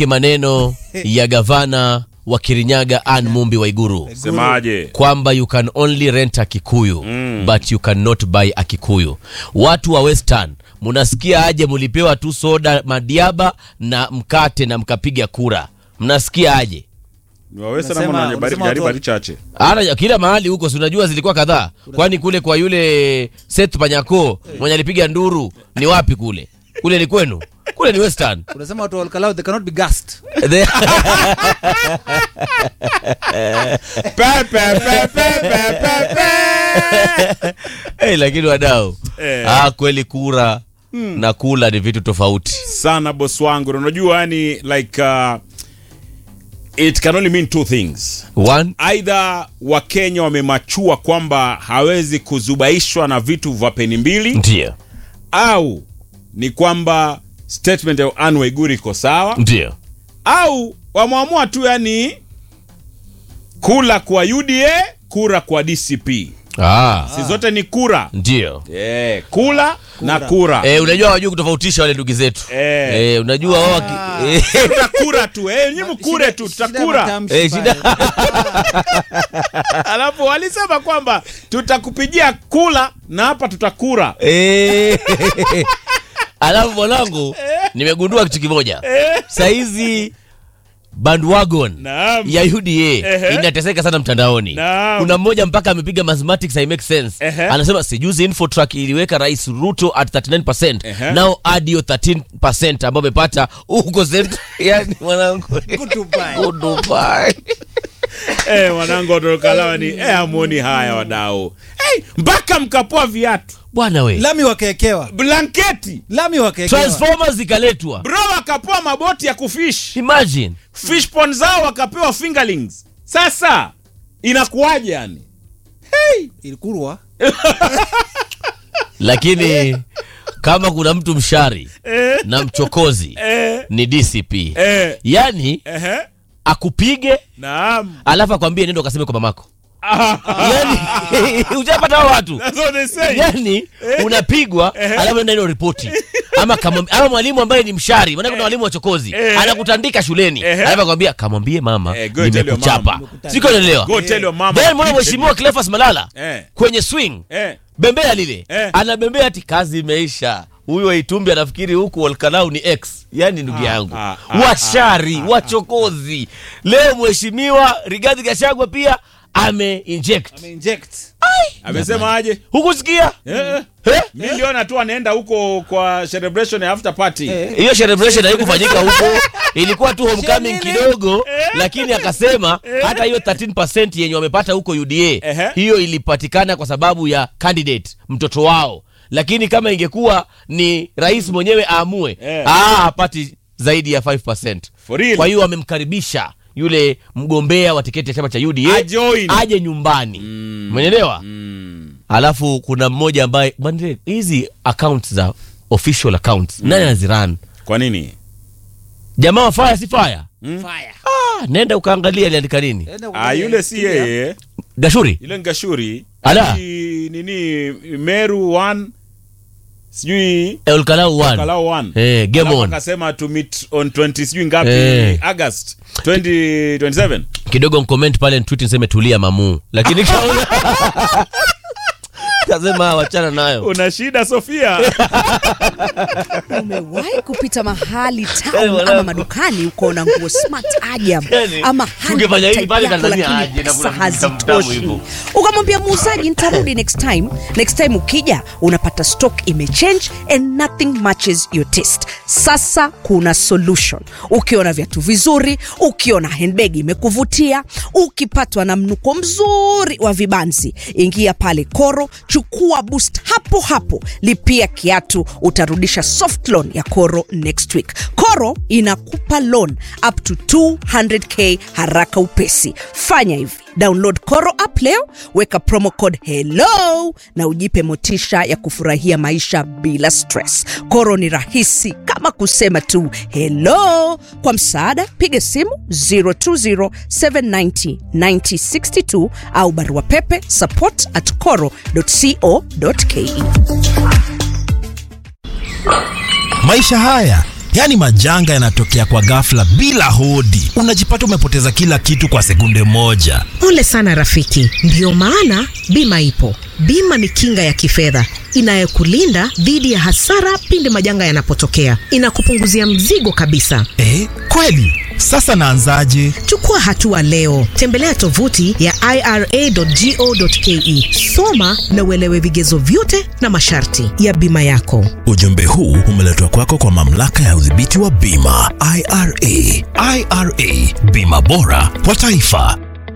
tukumbuke maneno ya gavana wa Kirinyaga Ann Mumbi Waiguru Semaje? kwamba you can only rent a Kikuyu Mm. but you cannot buy a Kikuyu. Watu wa Western mnasikia aje? Mulipewa tu soda madiaba na mkate na mkapiga kura, mnasikia aje? Wawesa Unasema- na mwana bari unasema gari watu- bari chache. Ana kila mahali huko, si unajua zilikuwa kadhaa, kwani kule kwa yule Seth Panyako mwenye alipiga nduru ni wapi kule? Kule ni kwenu? Kule ni Western. unasema watu wa Olkalau, they cannot be gassed The- Pe, pe, pe, pe, pe, pe, pe. hey, lakini wadau Eh. ah, kweli kura na kula ni vitu tofauti. Sana boss wangu. Na Unajua yani like uh, it can only mean two things. One, Either Wakenya wamemachua kwamba hawezi kuzubaishwa na vitu vya peni mbili ndio au ni kwamba statement ya Anne Waiguru iko sawa ndio au wameamua tu yani kula kwa UDA kura kwa DCP ah, si zote ni kura ndio eh, kula na kura eh, unajua wajua kutofautisha wale ndugu zetu Eh. eh, unajua wao waki- eh, tutakura tu eh, nyinyi mkure tu Shida ya tutakura matamshi Eh, shida- pale. alafu walisema kwamba tutakupigia kula na hapa tutakura eh. alafu mwanangu nimegundua kitu kimoja saizi bandwagon Naam. ya UDA Ehe. inateseka sana mtandaoni. Naam. Kuna mmoja mpaka amepiga mathematics I make sense. Ehe. Anasema sijuzi Infotrack iliweka Rais Ruto at 39%. Ehe. Now add hiyo 13% ambayo amepata huko cent. Yani mwanangu. Goodbye. Goodbye. eh, mwanangu watokalawa ni eh, amuoni haya wadau hey, mpaka mkapoa viatu Bwana we. lami wakaekewa blanketi lami wakaekewa Transformers zikaletwa. bro wakapoa maboti ya kufish Imagine. fish pond zao wakapewa fingerlings sasa inakuwaje yani ilikurwa Lakini kama kuna mtu mshari na mchokozi eh, ni DCP. eh, Yaani ehe, akupige naam alafu akwambie nenda ukaseme kwa mamako. Ah, yani ujapata hao watu that's what they say. yani unapigwa alafu nenda ilo ripoti ama kama ama mwalimu ambaye ni mshari maana kuna walimu wachokozi Eh. anakutandika shuleni Eh. alafu akwambia kamwambie mama Eh, go tell your nimekuchapa mom. siko naelewa Go tell your mama. then mwana mheshimiwa Cleophas Malala Eh. kwenye swing Eh, bembea lile Eh. anabembea ati kazi imeisha huyu waitumbi anafikiri huku Olkalau ni x yani ndugu yangu ah, ah, washari wachokozi leo mheshimiwa Rigathi Gachagua pia ame inject ameinject amesema aje hukusikia Eh, Eh? mi niliona tu anaenda huko kwa celebration ya after party hiyo celebration haikufanyika huko ilikuwa tu homecoming Sherehe. kidogo lakini akasema hata hiyo 13% yenye wamepata huko UDA Ehe. hiyo ilipatikana kwa sababu ya candidate mtoto wao lakini kama ingekuwa ni rais mwenyewe aamue Eh. ah hapati zaidi ya 5% For real? kwa hiyo wamemkaribisha yule mgombea wa tiketi ya chama cha UDA Ajoin. aje nyumbani umeelewa alafu kuna mmoja ambaye bwana, hizi accounts za official accounts nani anaziran kwa nini jamaa wa fire si fire fire ah, nenda ukaangalia aliandika nini Enda ah, kuangalia yule si Wikipedia. yeye gashuri yule ngashuri Ala. nini meru one sijui elkalau one kalau one Eh, game Alafu on akasema to meet on 20 sijui ngapi Eh. august 2027 kidogo mcomment pale ntwit niseme tulia mamuu lakini kaona kasema wachana nayo una shida sofia umewahi kupita mahali Eh, town mwanangu. ama madukani ukaona nguo smart ajab Yani, ama tungefanya hivi handbag pale yako, Tanzania lakini aje na kuna pesa vitu tamu hazitoshi hivyo. ukamwambia muuzaji nitarudi next time next time ukija unapata stock imechange and nothing matches your taste sasa kuna solution ukiona viatu vizuri ukiona handbag imekuvutia ukipatwa na mnuko mzuri wa vibanzi ingia pale koro chukua boost hapo hapo lipia kiatu utarudisha soft loan ya koro next week koro inakupa loan up to 200k haraka upesi fanya hivi download koro app leo weka promo code hello na ujipe motisha ya kufurahia maisha bila stress koro ni rahisi kama kusema tu hello kwa msaada piga simu 020790962 au barua pepe support at coro co ke Maisha haya yaani majanga yanatokea kwa ghafla bila hodi, unajipata umepoteza kila kitu kwa sekunde moja. Pole sana rafiki, ndiyo maana bima ipo. Bima ni kinga ya kifedha inayokulinda dhidi ya hasara pindi majanga yanapotokea. Inakupunguzia mzigo kabisa. Eh, kweli? Sasa naanzaje? Chukua hatua leo, tembelea tovuti ya ira.go.ke, soma na uelewe vigezo vyote na masharti ya bima yako. Ujumbe huu umeletwa kwako kwa mamlaka ya udhibiti wa bima IRA. IRA, bima bora kwa taifa.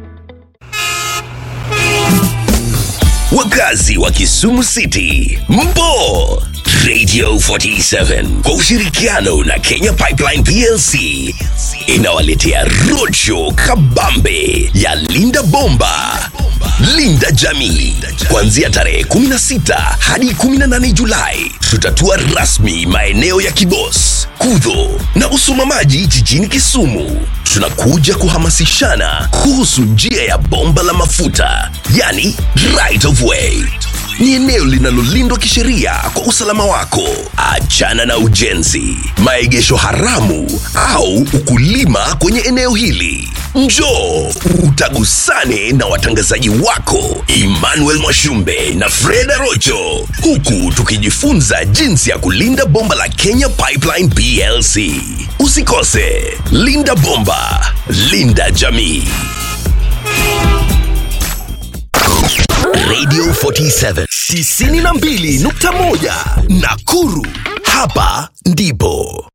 Wakazi wa Kisumu City, mpo Radio 47 kwa ushirikiano na Kenya Pipeline PLC inawaletea roadshow kabambe ya Linda Bomba, Linda Jamii, kuanzia tarehe 16 hadi 18 Julai. Tutatua rasmi maeneo ya Kibos, Kudho na Usumamaji jijini Kisumu. Tunakuja kuhamasishana kuhusu njia ya bomba la mafuta, yani right of way ni eneo linalolindwa kisheria kwa usalama wako. Achana na ujenzi, maegesho haramu au ukulima kwenye eneo hili. Njoo utagusane na watangazaji wako Emmanuel Mwashumbe na Fred Rocho, huku tukijifunza jinsi ya kulinda bomba la Kenya Pipeline PLC. Usikose, linda bomba, linda jamii. Radio 47 92.1 Nakuru. Hapa ndipo